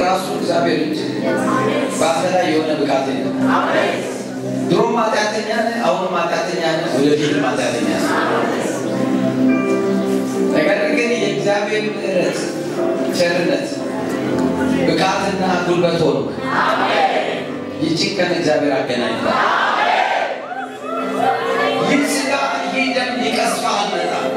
ራሱ እግዚአብሔር እንጂ በአንተ ላይ የሆነ ብቃት የለም። ድሮም ኃጢአተኛ ነህ፣ አሁንም ኃጢአተኛ ነህ፣ ወደፊትም ኃጢአተኛ ነህ። ነገር ግን የእግዚአብሔር ምሕረት፣ ቸርነት፣ ብቃትና ጉልበት ሆኖ ይህችን ቀን እግዚአብሔር አገናኝታል። ይህ ሥጋ ይህ ደም ሊቀስፍህ አልመጣም።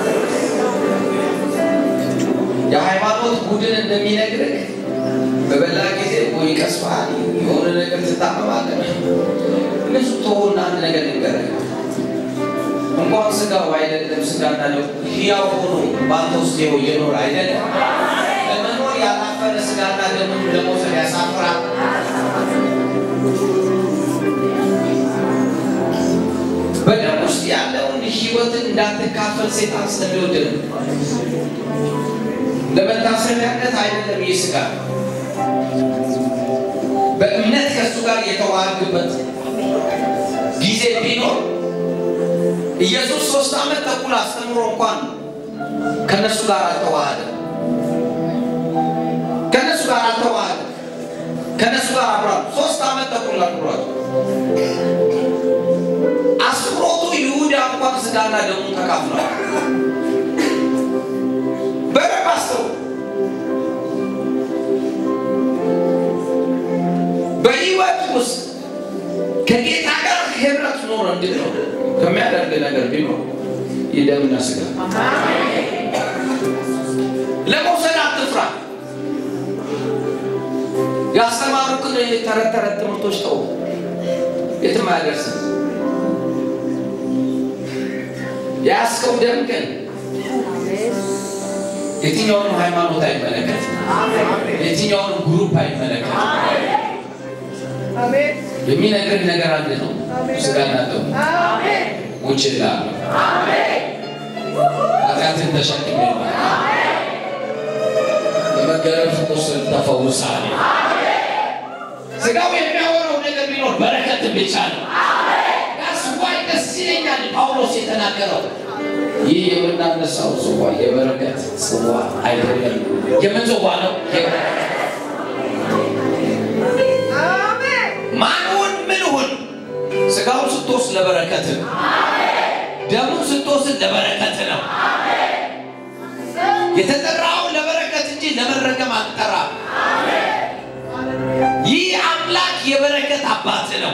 የሃይማኖት ቡድን እንደሚነግርህ በበላ ጊዜ ወይ ይቀስፍሃል፣ የሆነ ነገር ትታመማለህ። እነሱ ተሆና አንድ ነገር ልንገርህ፣ እንኳን ሥጋው አይደለም ሥጋና ደሙ ሕያው ሆኖ በአንተ ውስጥ ይኸው እየኖረ አይደለም ለመኖር ያላፈረ ሥጋና ደሙን ለመውሰድ ያሳፍራል። በደም ውስጥ ያለውን ሕይወትን እንዳትካፈል ሴጣን ስለሚወድ ነው። ለመታሰቢያነት አይደለም ይህ ሥጋ በእምነት ከእሱ ጋር የተዋሃድክበት ጊዜ ቢኖር ኢየሱስ ሶስት ዓመት ተኩል አስተምሮ እንኳን ከነሱ ጋር አልተዋሃደም። ከነሱ ጋር አልተዋሃደም። ከነሱ ጋር አብሯል። ሶስት ዓመት ተኩል አብሯል። አስሮቱ ይሁዳ እንኳን ሥጋና ደሙን ተካፍለዋል። በደንብ አስተውሉ። በሕይወት ውስጥ ከጌታ ጋር ህብረት ኖረ እንድትኖር ከሚያደርግ ነገር ቢኖር የደምና ሥጋ ለመውሰድ አትፍራ። ያስተማሩክን ተረት ተረት ትምህርቶች ተው፣ የትም አያደርስም። የያዝከው ደም ግን የትኛውንም ሃይማኖት አይመለከት፣ የትኛውንም ግሩፕ አይመለከት። የሚነግርህ ነገር አንድ ነው። ሥጋና ደሙ ውጭ ላሉ ኃጢአትን ተሸክሜ በመገረፍ ቁስል ተፈውሳለሁ። ሥጋው የሚያወራው ነገር ቢኖር በረከትን ብቻ ነው። ያስዋይ ደስ ይለኛል ጳውሎስ የተናገረው ይህ የምናነሳው ጽዋ የበረከት ጽዋ አይደለም። የምን ጽዋ ነው? ማንሁን ምንሁን ሥጋውን ስትወስድ ለበረከት ነው። ደሙን ስትወስድ ለበረከት ነው። የተጠራው ለበረከት እንጂ ለመረገም አልጠራም። ይህ አምላክ የበረከት አባት ነው።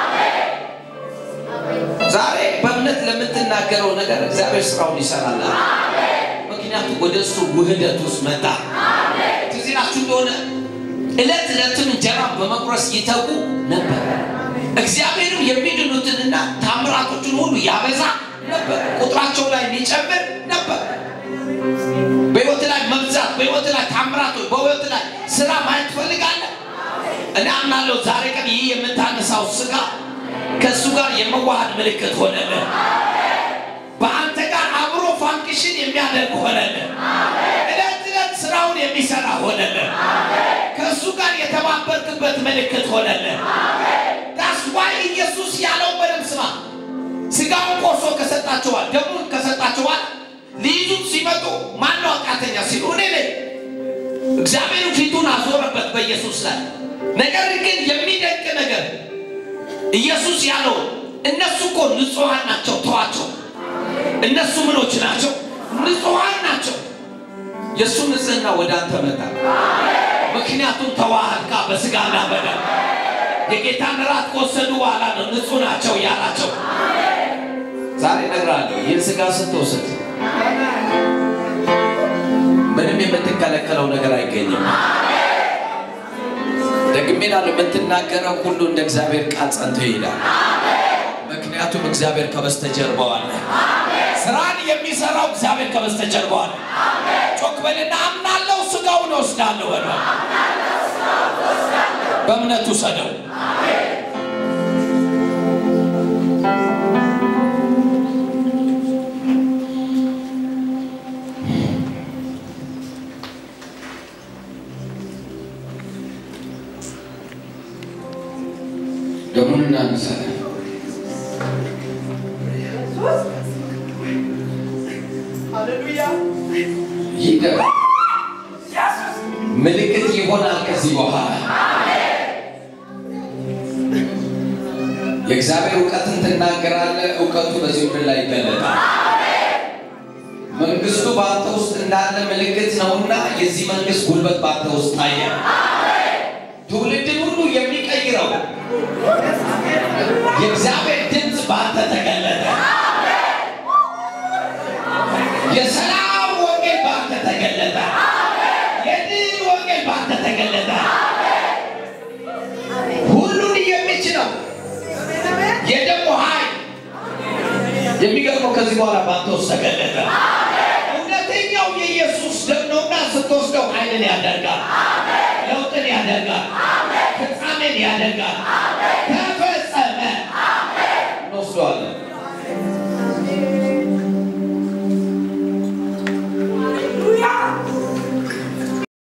ዛሬ በእምነት ለምትናገረው ነገር እግዚአብሔር ስራውን ይሰራል። ምክንያቱም ወደ እሱ ውህደት ውስጥ መጣ። ትዝ ይላችሁ እንደሆነ ዕለት ዕለትን እንጀራ በመቁረስ ይተጉ ነበር። እግዚአብሔርም የሚድኑትንና ታምራቶችን ሁሉ ያበዛ ነበር። ቁጥራቸው ላይ ሊጨምር ነበር። በሕይወት ላይ መብዛት፣ በሕይወት ላይ ታምራቶች፣ በሕይወት ላይ ስራ ማየት ትፈልጋለህ? እኔ አምናለሁ ዛሬ ቀን ይህ የምታነሳው ሥጋ ከእሱ ጋር የመዋሃድ ምልክት ሆነልህ። በአንተ ጋር አብሮ ፋንክሽን የሚያደርግ ሆነልህ። ዕለት ዕለት ስራውን የሚሰራ ሆነልህ። ከእሱ ጋር የተባበርክበት ምልክት ሆነልህ። ዳስዋይ ኢየሱስ ያለው በደንብ ስማ። ሥጋውን ቆርሶ ከሰጣቸዋል፣ ደሙን ከሰጣቸዋል። ሊይዙት ሲመጡ ማነው ኃጢአተኛ ሲሉ እኔ ነኝ። እግዚአብሔር ፊቱን አዞረበት በኢየሱስ ላይ። ነገር ግን የሚደንቅ ነገር ኢየሱስ ያለው እነሱ እኮ ንጹሐን ናቸው፣ ተዋቸው። እነሱ ምኖች ናቸው? ንጹሐን ናቸው። የእሱ ንጽህና ወደ አንተ መጣ። ምክንያቱም ተዋህድካ በሥጋና በደም የጌታን ራት ከወሰዱ በኋላ ነው ንጹሕ ናቸው ያላቸው። ዛሬ እነግርሃለሁ ይህን ሥጋ ስትወስድ ምንም የምትከለከለው ነገር አይገኝም። ደግሜ እላለሁ የምትናገረው ሁሉ እንደ እግዚአብሔር ቃል ጸንቶ ይሄዳል። ምክንያቱም እግዚአብሔር ከበስተጀርባው አለ። ስራን የሚሰራው እግዚአብሔር ከበስተጀርባው አለ። ጮክ በልና አምናለሁ፣ ሥጋውን እወስዳለሁ በለ። በእምነቱ ሰደው ደሙን እናነሳለን። ይህ ደም ምልክት ይሆን ይሆናል ከዚህ በኋላ የእግዚአብሔር እውቀትን ትናገራለህ። እውቀቱ በዚህ ምድር ላይ ይገለጣል። መንግስቱ በአንተ ውስጥ እንዳለ ምልክት ነውና የዚህ መንግስት ጉልበት በአንተ ውስጥ ታየ። ትውልድን ሁሉ የሚቀይረው የእግዚአብሔር ድምፅ በአንተ ተገለጠ። የሰላም ወንጌል በአንተ ተገለጠ። የድል ወንጌል በአንተ ተገለጠ። ሁሉን የሚችለው የደሞ ኃይል የሚገርመው ከዚህ በኋላ በአንተ ውስጥ ተገለጠ። እውነተኛው የኢየሱስ ደም ነውና ስትወስደው ኃይልን ያደርጋል፣ ለውጥን ያደርጋል፣ ፍጻሜን ያደርጋል፣